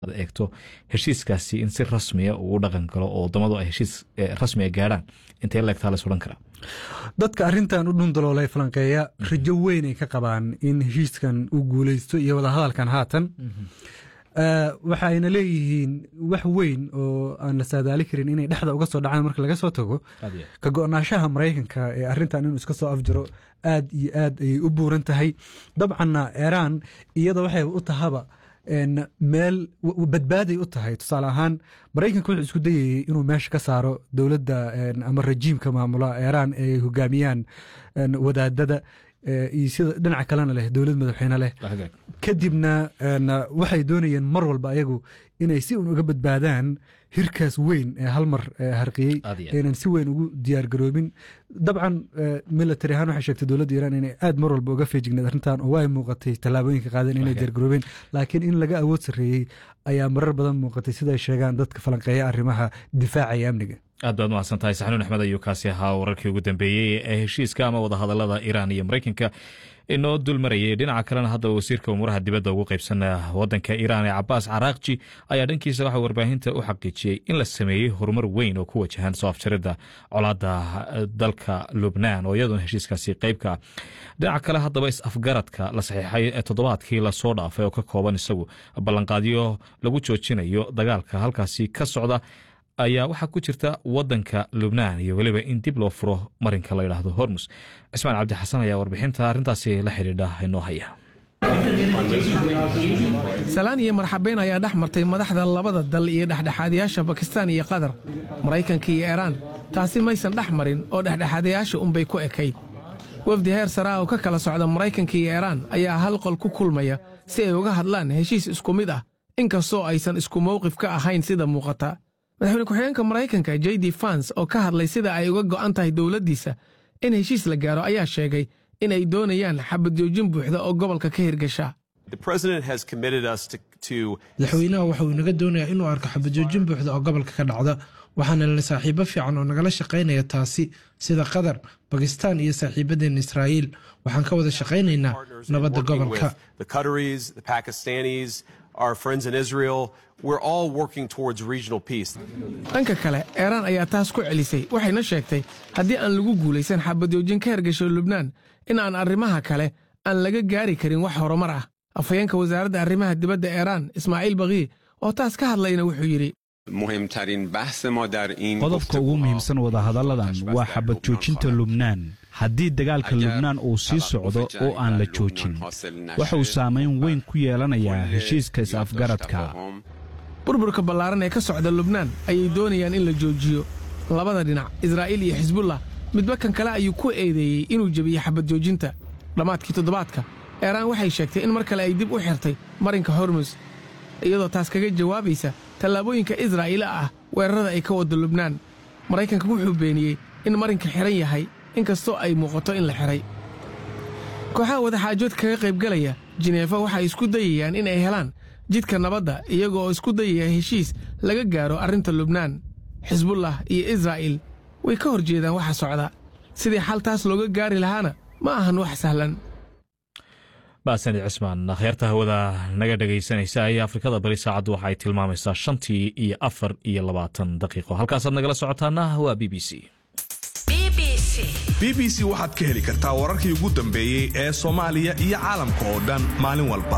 eegto heshiiskaasi in si rasmiya uu u dhaqan galo oo wadamadu ay heshiis rasmiya gaadhaan intee leegtaa lays odhan karaa dadka arintan u dhundaloolay falanqeeya rajo weyn ay ka qabaan in heshiiskan uu guuleysto iyo wadahadalkan haatan waxayna leeyihiin wax weyn oo aan la saadaali karin inay dhexda uga soo dhacaan marka laga soo tago ka go-naanshaha maraykanka ee arintan inuu iska soo afjaro aad iyo aad ayay u buuran tahay dabcanna iiraan iyada waxay u tahaba meel badbaaday u tahay tusaale ahaan maraykanka wuxuu isku dayayey inuu meesha ka saaro dowladda ama rajiimka maamula iiraan ay hogaamiyaan wadaadada iyo sida dhinaca kalena leh dowlad madaxweyne leh kadibna waxay doonayeen mar walba ayagu inay si un uga badbaadaan hirkaas weyn ee hal mar harqiyey aynan si weyn ugu diyaargaroobin dabcan military ahaan waxay sheegtay dowladda iiraan inay aad mar walba uga feejigneed arrintan oo way muuqatay tallaabooyinka qaadeen inay diyaargaroobeen laakiin in laga awood sarreeyey ayaa marar badan muuqatay sida ay sheegaan dadka falanqeeya arrimaha difaaca iyo amniga aad baad mahadsan tahay saxnuun axmed ayuu kaasi ahaa wararkii ugu dambeeyey ee heshiiska ama wadahadalada iiraan iyo maraykanka inoo dul marayay dhinaca kalena hadda wasiirka umuuraha dibadda ugu qaybsan wadanka iiraan ee cabaas caraaqji ayaa dhankiisa waxaa warbaahinta u xaqiijiyey in la sameeyey horumar weyn oo ku wajahan soo afjaridda colaadda dalka lubnaan oo iyadoona heshiiskaasi qeybka ah dhinaca kale haddaba is-afgaradka la saxiixay ee toddobaadkii lasoo dhaafay oo ka kooban isagu ballanqaadyo lagu joojinayo dagaalka halkaasi ka socda ayaa waxaa ku jirta wadanka lubnaan iyo weliba in dib loo furo marinka la yidhaahdo hormus cismaan cabdi xasan ayaa warbixinta arrintaasi la xidhiidha inoo haya salaan iyo marxabeyn ayaa dhex martay madaxda labada dal iyo dhexdhexaadayaasha bakistaan iyo qatar maraykanka iyo iiraan taasi maysan dhex marin oo dhexdhexaadayaasha unbay ku ekayd wafdi heer saraa oo ka kala socda maraykanka iyo iiraan ayaa hal qol ku kulmaya si ay uga hadlaan heshiis isku mid ah inkastoo aysan isku mowqif ka ahayn sida muuqata madaxweyne ku-xigeenka maraykanka j d fans oo ka hadlay sida ay uga go'an tahay dowladdiisa in heshiis la gaaro ayaa sheegay in ay doonayaan xabadjoojin buuxda oo gobolka ka hirgasha madaxweynaha waxa uu inaga doonayaa inuu arko xabadjoojin buuxda oo gobolka ka dhacda waxaana la saaxiibo fiican oo nagala shaqaynaya taasi sida qatar bakistaan iyo saaxiibadeen israa'iil waxaan ka wada shaqaynaynaa nabadda gobolka dhanka kale iiraan ayaa taas ku celisay waxayna sheegtay haddii aan lagu guulaysan xabadjoojin ka hergasho lubnaan in aan arrimaha kale aan laga gaari karin wax horumar ah afhayeenka wasaaradda arrimaha dibadda iiraan ismaaciil bakii oo taas ka hadlayna wuxuu yidhi qodobka ugu muhiimsan wadahadalladan waa xabad joojinta lubnaan haddii dagaalka lubnaan uu sii socdo oo aan la joojin wuxuu saamayn weyn ku yeelanayaa heshiiska is-afgaradka burburka ballaaran ee ka socda lubnaan ayay doonayaan in la joojiyo labada dhinac israa'iil iyo xisbullah midba kan kale ayuu ku eedeeyey inuu jebiyey xabad joojinta dhammaadkii toddobaadka iiraan waxay sheegtay in mar kale ay dib u xirtay marinka hormus iyadoo taas kaga jawaabaysa tallaabooyinka israa'iila ah weerarada ay ka waddo lubnaan maraykanka wuxuu beeniyey in marinka xidhan yahay inkastoo ay muuqato in la xidhay kooxaha wadaxaajood kaga qaybgalaya jineefa waxay isku dayayaan in ay helaan jidka nabadda iyaga oo isku dayaya heshiis laga gaaro arrinta lubnaan xisbullah iyo israa'iil way ka hor jeedaan waxa socda sidii xal taas looga gaari lahaana ma ahan wax sahlan baasani cismaan akhyaarta hawada naga dhegaysanaysa ee afrikada bari saacaddu waxa ay tilmaamaysaa shantii iyo afar iyo labaatan daqiiqo halkaasaad nagala socotaana waa b b c b b c waxaad ka heli kartaa wararkii ugu dambeeyey ee soomaaliya iyo caalamka oo dhan maalin walba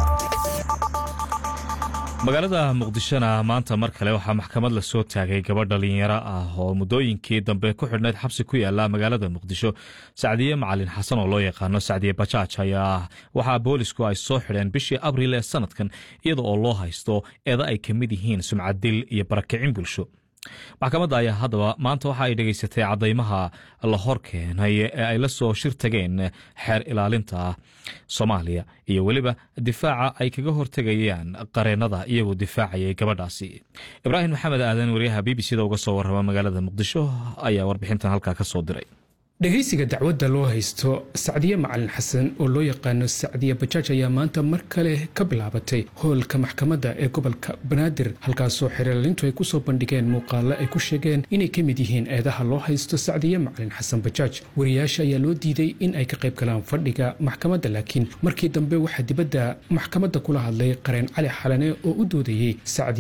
magaalada muqdishona maanta mar kale waxaa maxkamad la soo taagay gabadh dhalinyaro ah oo muddooyinkii dambe ku xidhnayd xabsi ku yaala magaalada muqdisho sacdiye macalin xasan oo loo yaqaano sacdiye bajaaj ayaa waxaa boolisku ay soo xidheen bishii abriil ee sanadkan iyada oo loo haysto eeda ay ka mid yihiin sumcaddil iyo barakicin bulsho maxkamadda ayaa haddaba maanta waxa ay dhegaysatay caddaymaha la hor keenay ee ay la soo shir tageen xeer ilaalinta soomaaliya iyo weliba difaaca ay kaga hortegayaan qareennada iyagoo difaacayay gabadhaasi ibraahim maxamed aadan wariyaha b b c da uga soo warrama magaalada muqdisho ayaa warbixintan halkaa ka soo diray dhegaysiga dacwadda loo haysto sacdiye macalin xasan oo loo yaqaano sacdiye bajaaj ayaa maanta mar kale ka bilaabatay hoolka maxkamadda ee gobolka banaadir halkaasoo xeerlaalintu ay kusoo bandhigeen muuqaalo ay ku sheegeen inay ka mid yihiin eedaha loo haysto sacdiye macalin xasan bajaaj wariyaasha ayaa loo diiday in ay ka qayb galaan fadhiga maxkamadda laakiin markii dambe waxaa dibadda maxkamadda kula hadlay qareen cali xalane oo u doodayey